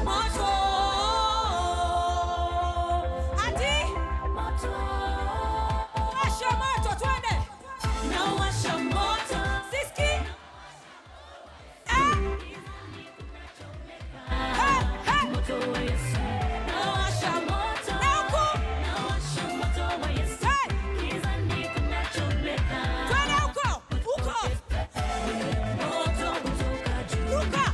moto ati washa moto twende siski Eh, eh, eh. Nawasha moto. Na huku. Hey, twende huko huko ruka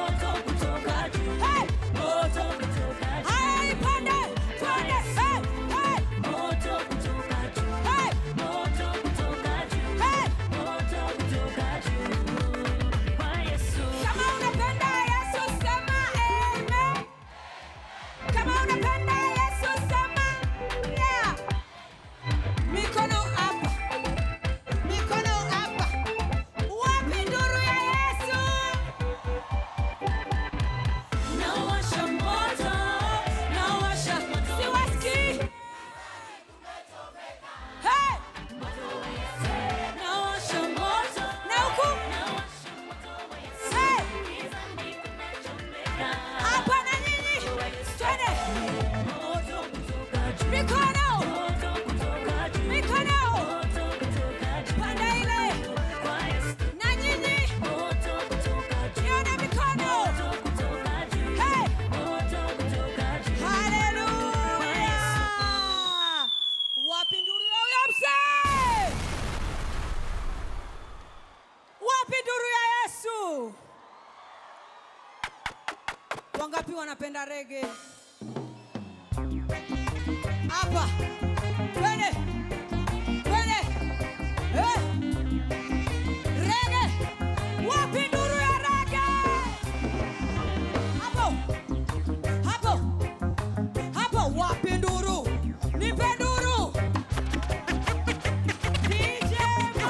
Hey, haya ipande twende Hey, hey, hey, hey. Kama unapenda Yesu sema amen. Kama unapenda Yesu sema yeah. Mikono hapa. Mikono hapa. Wapi nduru ya Yesu? Nawasha moto. Nawasha. Siwasikii. Hey! Nawasha moto. Na huku. Hey! Hapa na nyinyi. Twende. Mikono. Mikono. Panda ile. Na nyinyi. Nione mikono. Hey! Haleluya. Wapi nduru ya huyo mzee? Wapi nduru ya Yesu? Wangapi wanapenda rege? Hapa. Twende. Twende. Eh. Rege. Wapi nduru ya rege? Hapo. Hapo. Hapo wapi nduru? Nipe nduru. DJ Mo.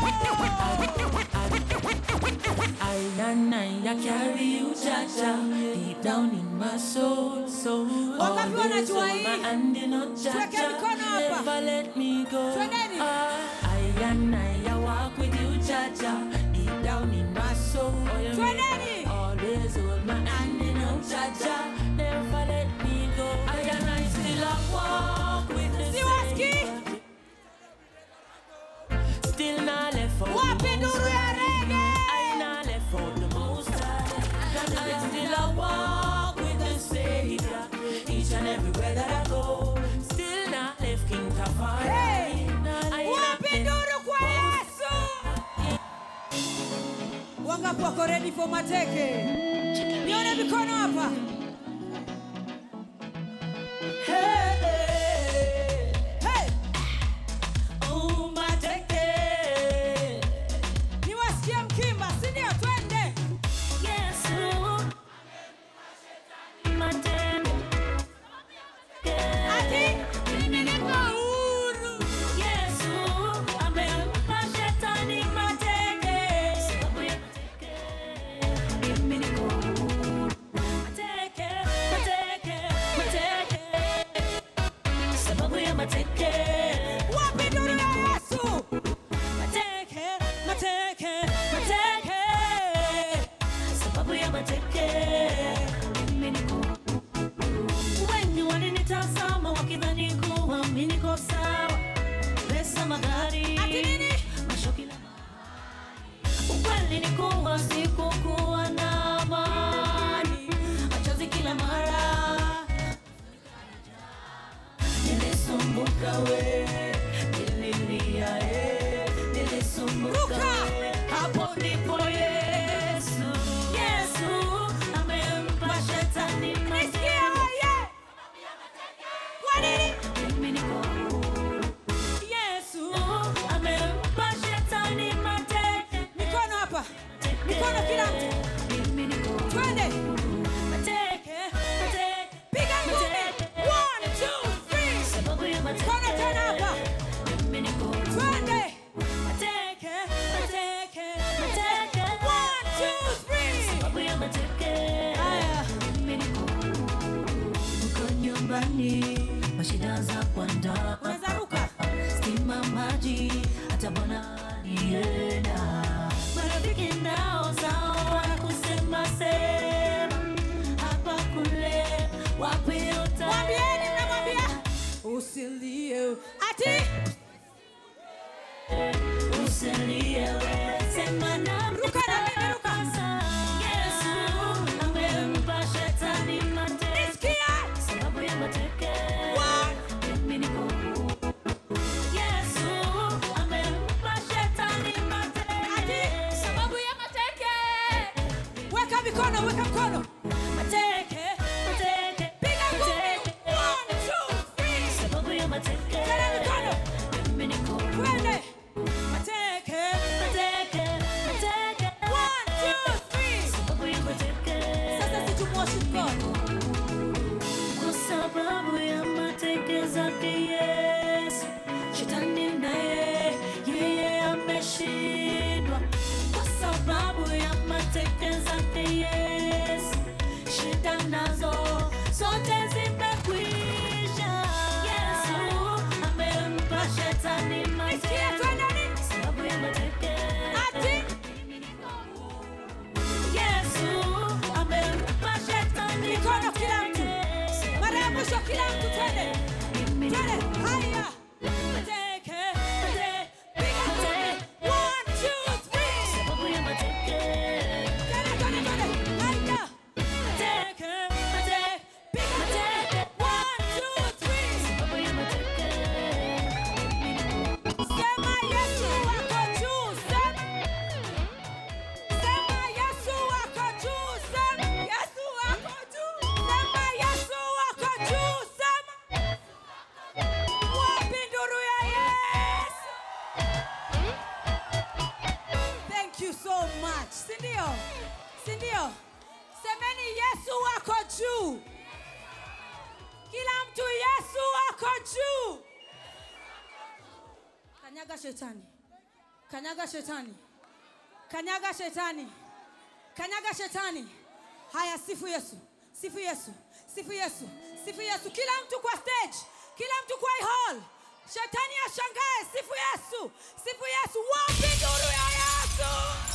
I and I, I carry you, Jaja, deep down in my soul. So Wangapi always wanajua hold hii? my hand in a Tuweke Jaja, mikono hapa. never let me go. Twendeni. Ah, I and I, I walk with you, Jaja, deep down in my soul. Twendeni. Always hold my hand in a Jaja, never let me go. I and I still I walk with the Siwasikii. Savior. Still not left for Wapi nduru ya rege? I not left for the most high. I still I walk with the Savior each and everywhere that I go. Still not left King Tafari. Hey! I Wapi nduru kwa Yesu? Wangapi wako ready for mateke? Nione mikono hapa. Hey, Hey, oh my decade. niwasikie mkimba, si ndio? Twende. Ati mimi niko huru. Wapi nduru ya Yesu? Mateke, mateke, mateke. Sababu ya mateke mimi niko wengi walinitazama wakidhani kuwa mimi niko sawa, pesa, magari, Ati nini? mashoki na mali. Ukweli ni kuwa sikukuwa na amani, machozi kila mara nilisumbuka we, nililia eh, nilisumbuka Ruka! we, hapo ndipo Yesu, Yesu amempa shetani Nisikie oye. Kwa nini? mimi niko huru. Yesu. amempa shetani mateke Mikono hapa. Mikono kila mtu. mimi niko huru. Twende. mateke mateke Piga ngumi. mateke. One, two, three. sababu ya mateke Mikono tena hapa. mimi niko huru. Twende. mateke Mateke. mateke One, two, three. sababu ya mateke Haya. mimi niko huru. uko nyumbani mashida za kuandaa Unaweza ruka. stima maji hata bwana nienda marafiki nao sawa kusema sema hapa kule mikono weka mkono mateke mateke piga ngumi mateke One, two, three. sababu ya mateke Tena mikono mimi niko huru. twende mateke mateke mateke One, two, three. sababu ya mateke sasa situmwoshi mkono kwa sababu ya mateke zake Yesu, shetani naye yeye ameshindwa. Kwa sababu ya mateke zake Yesu, shida nazo zote zimekwisha. Yesu amempa shetani Nisikie mateke twende sababu ya mateke ati Yesu amempa shetani Mikono kila mtu. mateke. mara ya mwisho kila mtu twende twende haya mateke piga ngumi One, two, three. Sababu ya mateke. Twende, twende, twende. Haya. Mateke, mateke, piga ngumi. One, two, three. Sababu ya mateke. Sema Yesu wako juu, sema. Sema Yesu wako juu, sema. Yesu wako juu. Sema Yesu wako juu, sema. Wapi nduru ya Yesu? Thank you so much. Si ndio? Si ndio? Semeni Yesu wako juu. Kila mtu Yesu wako juu. Kanyaga shetani. Kanyaga shetani. Kanyaga shetani. Kanyaga shetani. Haya, sifu Yesu. Sifu Yesu. Sifu Yesu. Sifu Yesu. Kila mtu kwa stage. Kila mtu kwa hii hall. Shetani ashangae. Sifu Yesu. Sifu Yesu. Wapi nuru ya Yesu?